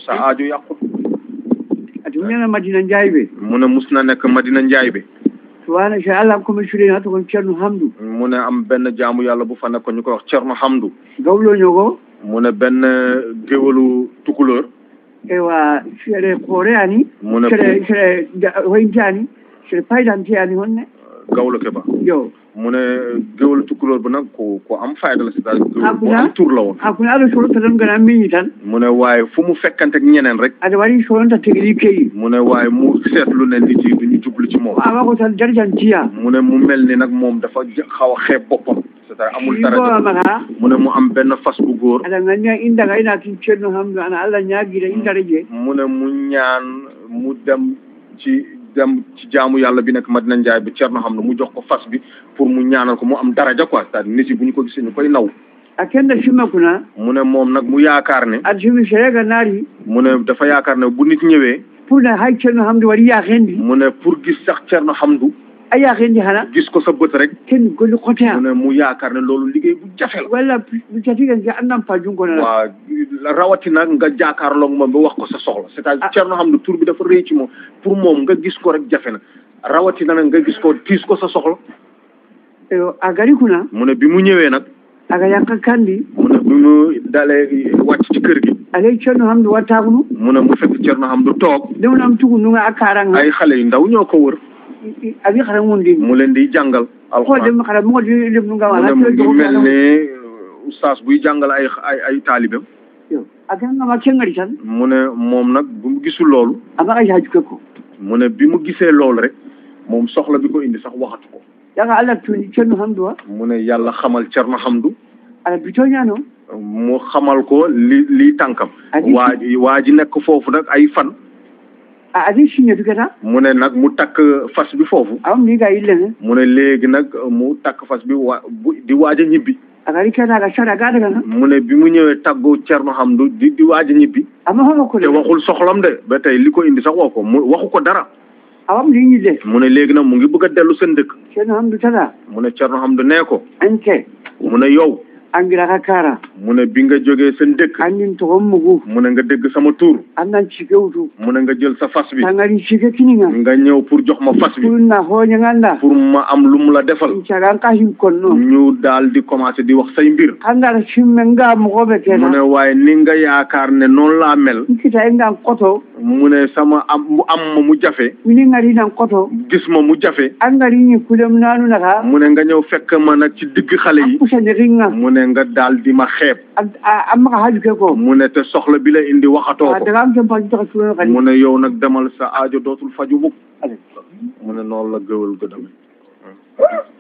sa aajo yàqut ati ñana madina njayɓe mu ne mus na nekk Madina Njaay bi subhana so allah komi cuɗeni hatta kon ceerno hamdou mu ne am benn jaamu yàlla bu fa nekkoon ñu koy wax Cerno Hamdu gawloño ko mu ne benn géwalu tukulóor ewa seɗe kooreyani mu ne seɗe seɗe hoyntani seɗe paydanteyani honne gawlo ke ba yo mu ne géwalu tukulóor bi nag ku ku am fayda la c'est-à-dire géwal bu Hakuna? am tur la woon hakkude aɗa solonta tan gana miñi tan mu ne waaye fu mu fekkante ak ñeneen rek aɗa waɗi solonta tegli keyi mu ne waaye mu seetlu ne nit yi du ñu jublu ci moom awa ko tan darjantiya mu ne mu mel ni nag moom dafa j- xaw a xeeb boppam c'est-à-dire amul dara ibowamaka mu ne mu am benn fas bu góor aɗa gandiya indaga ina kin ceerno hamdou ana allah ñaguira indara je mu ne mu ñaan mu dem ci dem ci jaamu yàlla bi nekk Madina Njaay bi Cerno xam ne mu jox ko fas bi pour mu ñaanal ko mu am daraja quoi c'est-à-dire nit yi bu ñu ko gisee ñu koy naw a kenda simma kuna mu ne moom nag mu yaakaar ne aɗa simi serega naari mu ne dafa yaakaar ne bu nit ñëwee pour ne hay ceerno hamdou waɗi yakendi mu ne pour gis sax Cerno Hamdu a yakendi hana gis ko sa bët rek ken golli kotea mu ne mu yaakaar ne loolu liggéey bu jafe la walla mi tatiga ke andan pa jungonala waaw rawatina nga jaakaarloog moom ba wax ko sa soxla c'est-à-dire Ah. Cerno Hamdu tur bi dafa rëy ci moom pour moom nga gis ko rek jafe na rawatina nag nga gis ko tiis ko sa soxla a gari kuna mu ne bi mu ñëwee nag aga yanka kandi mu ne bi mu dalee wàcc ci kër gi alay ceerno hamdou wattakunu mu ne mu fekk Cerno Hamdu toog dewnam tugu nuga a karanga ay xale yu ndaw ñoo ko wër abi xara mundin mu leen di jàngal ko alxuraan dem xara mo di dem nuga mu wala ne mu ngi mel ne oustaz buy jàngal ay ay ay taalibam a ganga ma kengari tan mu ne moom nag bu mu gisul loolu ama ka yaaju ke ko mu ne bi mu gisee loolu rek moom soxla bi ko indi sax waxatu ko yaga allah tuni ceerno hamdou wa mu ne yàlla xamal Cerno Hamdu aɗa bitoñano mu xamal ko li lii tànkam Adi- waa ji waa ji nekk foofu nag ay fan a adi signe dugata mu ne nag mu takk fas bi foofu awam mi ga yillene mu ne léegi nag mu takk fas bi waa bu di waaj a ñibbi agari kenaga sara ga daga mu ne bi mu ñëwee tàggu Cerno Hamdu di di waaj a ñibbi ama homo ko te waxul soxlam de ba tey li ko indi sax wax ko mu waxu ko dara awam li ñille mu ne léegi nag mu ngi bëgg a dellu seen dëkk ceerno hamdou tata mu ne Cerno Hamdu nee ko anke mu ne yow angira ka kara mu ne bi nga jógee seen dëkk andin togon mugu mu ne nga dégg sama tur andan cikewtu mu ne nga jël sa fas bi tangari cike kininga nga ñëw pour jox ma fas bi purna hoñaganda pour ma am lu mu la defal cagan ka him konno ñu daal di commencé di wax say mbir kangara simme nga mogoɓe mu ne kena waaye ni nga yaakaar ne noonu laa mel nkita e ngan koto mu ne sama am mu am ma mu jafe mini ngari nan koto gis ma mu jafe an ngari ñi kulem nanu naka mu ne nga ñëw fekk ma nag ci digg xale yi pusani ringa mu ne nga daal di ma xeeb a maka haju ke ko mu ne te soxla bi la indi waxatoo a ko daga am ken paji taka suno kadi mu ne yow nag demal sa aajo dootul faju mukk mu ne noonu la gëwal gëdame